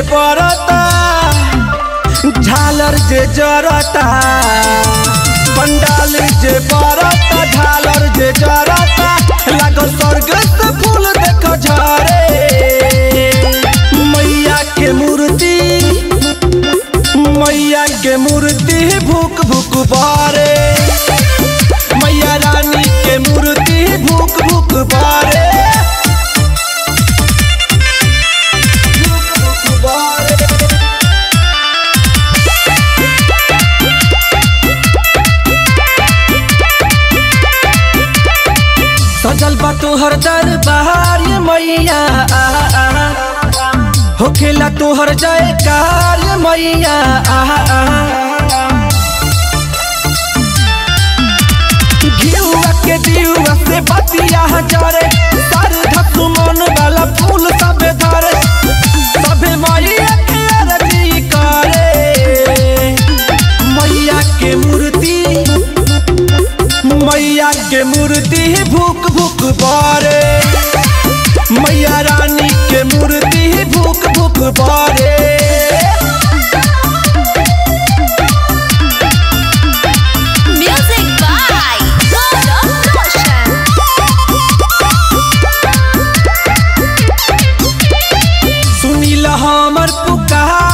बरता झालर जे जरता पंडाल जे बरता झालर जे जरता लागल स्वर्ग से फूल देख झरे मैया के मूर्ति मैया के मूर्ति भूक भूक बारे मैया रानी के मूर्ति भूक भूक बारे भूक भूक बारे सजल बा तोहर दरबार ये मैया आ, आ, आ। होखेला तोहर जयकार ये मैया आ, आ, आ। घिउआ के दिउआ से बतिया जरे सर धसुमन वाला फूल सबे धरे सबे मैया के अरजी करे मैया के मूर्ति मैया के मूर्ति भूक भूक बारे मैया रानी के मूर्ति भूक भूक बारे Music by Gaurav Roshan. Sunil हमर पुकार